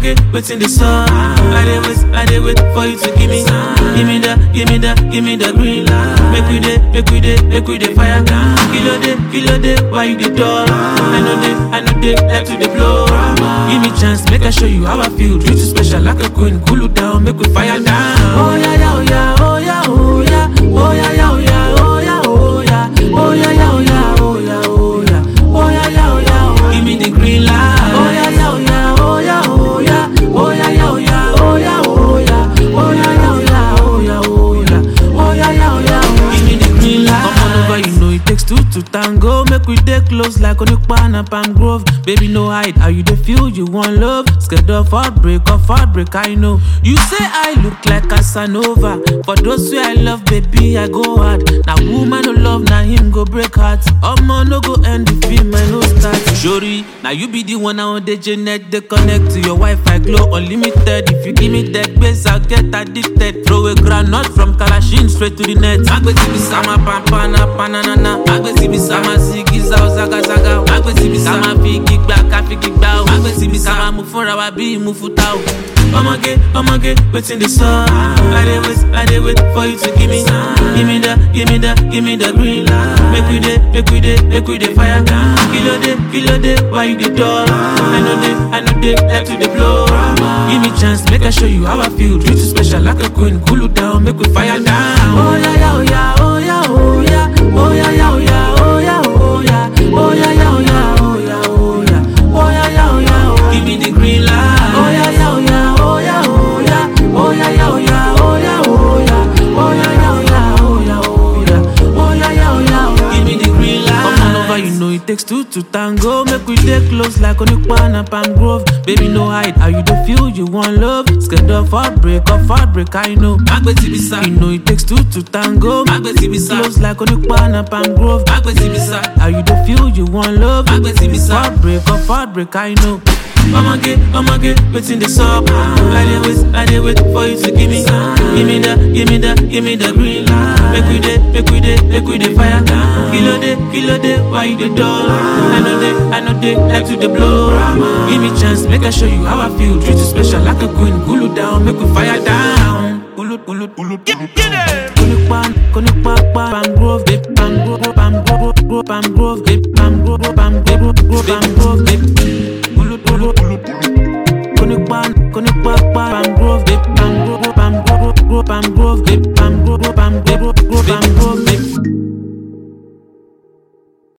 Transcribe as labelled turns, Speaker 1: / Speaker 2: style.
Speaker 1: get waiting the sun. I dey wait, I dey wait for you to give me, give me the, give me the, give me the green light. Make we dey, make we dey, make we dey fire. Kilo day, kilo day, why you the door? I know they, I know they like to the blow. Give me chance, make I show you how I feel. Treat you special like a queen, cool you down, make we fire down. Oh yeah, yeah, oh yeah, oh yeah, oh yeah, oh yeah, yeah, oh yeah, oh yeah, oh yeah, oh yeah, yeah, oh yeah, oh yeah, oh yeah, oh yeah, yeah, oh yeah, oh. Give me the green light. Oh yeah, yeah, oh yeah, oh yeah, oh yeah, oh yeah, yeah, oh yeah, oh yeah, oh yeah, oh yeah, yeah, oh yeah, oh yeah, oh yeah, oh yeah, yeah, oh yeah, oh. Give me the green light. Come on over, you know it takes two to tango. Make we dey close like Onipa and Palm Grove. Baby, no hide. How you dey feel? You want love? Scared of heartbreak, of heartbreak, I know. You say I look like Casanova. For those who I love, baby, I go hard. Now woman no love, now him go break heart. Omo no go end the film, I no start. Shori, now you be the one on the Janet. They connect to your Wi-Fi, glow unlimited. If you give me that base, I'll get addicted. Throw a granite from Kalashin straight to the net. Agbesi bisama pampana pananana. Agbesi bisama sigiza ozaga zaga. Agbesi bisama figi gba ka figi gba o. Agbesi bisama mu fúnra wa bí mu futa o. Ọmọge, ọmọge, wetin dey sup? I dey wait, I dey wait for you to give me, give me the, give me the, give me the green light. Make we dey, make we dey, make we dey fire. Kilo dey, kilo dey, why you dey dull? I know dey, I know dey, like to dey blow. Give me chance, make I show you how I feel. Treat you special like a queen, cool you down, make we fire down. Oh yeah, yeah, oh yeah, oh yeah, oh yeah, oh yeah, yeah, oh yeah, oh yeah, oh yeah, oh yeah, yeah, oh yeah, oh yeah, oh yeah, oh yeah, yeah, oh yeah, oh. Give me the green light. Oh yeah, yeah, oh yeah, oh yeah, oh yeah, oh yeah, yeah, oh yeah, oh yeah, oh yeah, oh yeah, yeah, oh yeah, oh yeah, oh yeah, oh yeah, yeah, oh yeah, oh. Give me the green light. Come on over, you know it takes two to tango. Make we dey close like Onipa and Palm Grove. Baby, no hide. How you dey feel? You want love? Scared of heartbreak, of heartbreak, I know. Agbesi bisa. You know it takes two to tango. Agbesi bisa. Close like Onipa and Palm Grove. Agbesi bisa. How you dey feel? You want love? Agbesi bisa. Heartbreak, of heartbreak, I know. Ọmọge, ọmọge, wetin dey sup? I dey wait, I dey wait for you to give me, give me the, give me the, give me the green light. Make we dey, make we dey, make we dey fire. Kilo dey, kilo dey, why you dey dull? I know dey, I know dey, like to dey blow. Give me chance, make I show you how I feel. Treat you special like a queen, cool you down, make we fire down. Ulu, ulu, ulu, get, get it. Konipa, konipa, Palm Grove, babe, Palm Grove, Palm Grove, Palm Grove, babe, Palm Grove, Palm Grove, Palm Grove, babe.